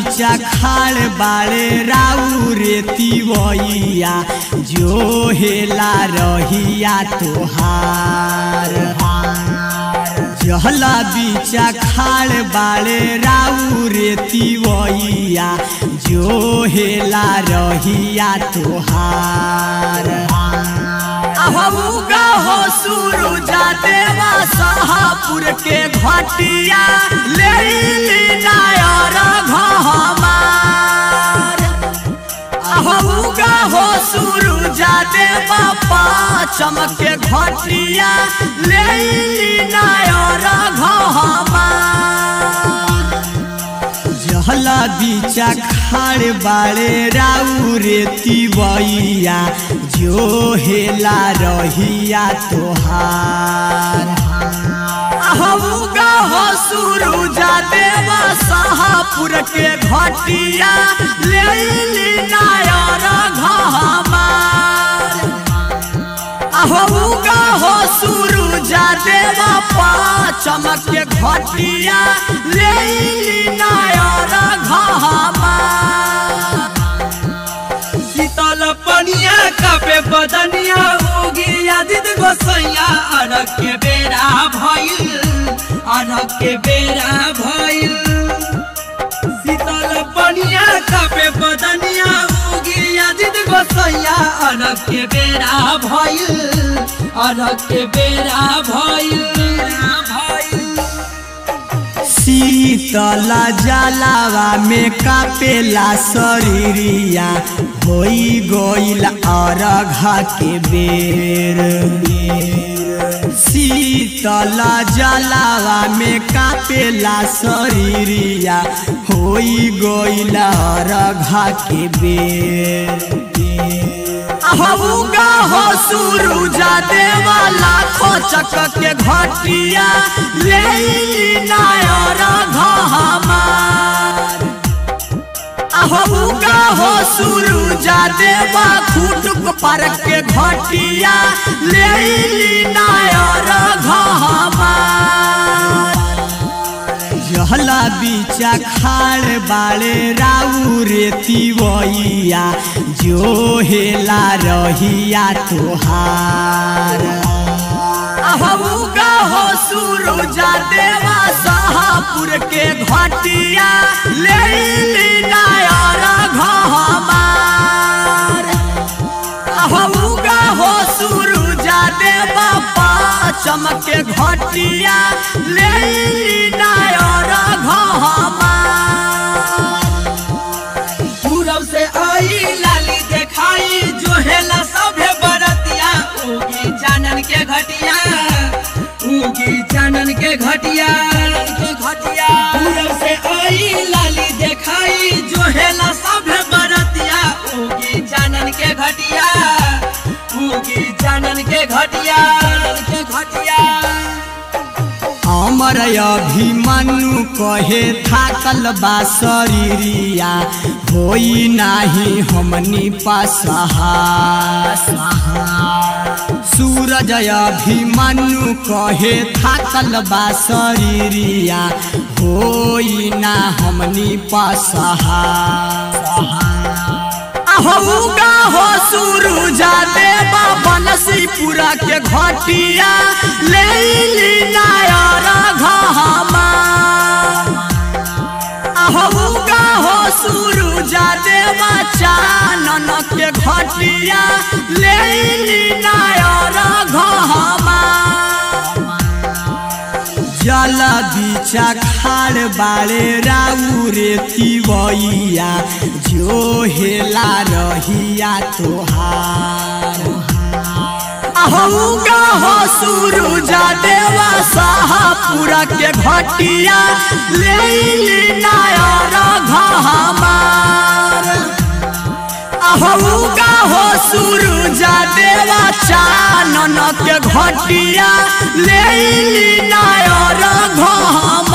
बीचा खाड़ बाड़े राउ रेती वैया जो हेला रहिया तोहार जहला बीचा खाड़ बाड़े राउ रेती वैया जो हेला रहिया तोहार अहूगा हो सूरुजा देवा सहापुर के घटिया ले ली नायर घहमार अहूगा हो सूरुजा देवा पाचम के घटिया ले ली नायर घहमार जहला बीचा खाड़ बाड़े राउ रेती बइया जो हेला रहिया तोहार अहूगा हो सूरुजा देवा सहापुर के घटिया ले ली नायर घहमार अहूगा हो सूरुजा देवा पाचम के घटिया ले ली नायर घहमार शीतल पनिया कापे बदनिया होगी यादित गोसैया अरग के बेरा भइल अरग के बेरा भइल शीतल पनिया कापे बदनिया होगी यादित गोसैया अरग के बेरा भइल अरग के बेरा भइल भइल शीतला जलावा में कापेला शरीरिया होई गईल अरघा के बेर शीतला जलावा में कापेला शरीरिया होई गईल अरघा के बेर अहूगा हो सूरुजा देवा लाखो चक के घटिया ले ली नायर घहमार अहूगा हो सूरुजा देवा खुटुक पर के घटिया ले ली नायर घहमार जहला बीचा खाड़ बाड़े राउ रेती वैया जो हेला रहिया तोहार अहूगा हो सूरुजा देवा सहापुर के घटिया ले ली नायर घहमार अहूगा हो सूरुजा देवा पाचम के घटिया ले ली नायर घहमार पूरब से आई लाली देखाई जो हेला सभे बरतिया उगी जानन के घटिया उगी जानन के घटिया के घटिया पूरब से आई लाली देखाई जो हेला सभे बरतिया उगी जानन के घटिया उगी जानन के घटिया के घटिया अमर अभिमन्यु कहे थाकल बा शरीरिया होई नाही हमनी पसहा सूरज अभिमन्यु कहे थाकल बा शरीरिया होई ना हमनी पसहा अहूगा हो सूरुजा देवा बनसीपुरा के घटिया ले ली नायर घहमार अहूगा हो सूरुजा देवा चानन के घटिया ले ली नायर घहमार जल बीचा खाड़ बाड़े राउ रेती बइया जो हेला रहिया तोहार अहूगा हो सूरुजा देवा सहापुरा के घटिया ले ली नायर घहमार अहूगा हो सूरुजा देवा चानन के घटिया ले ली नायर घहमार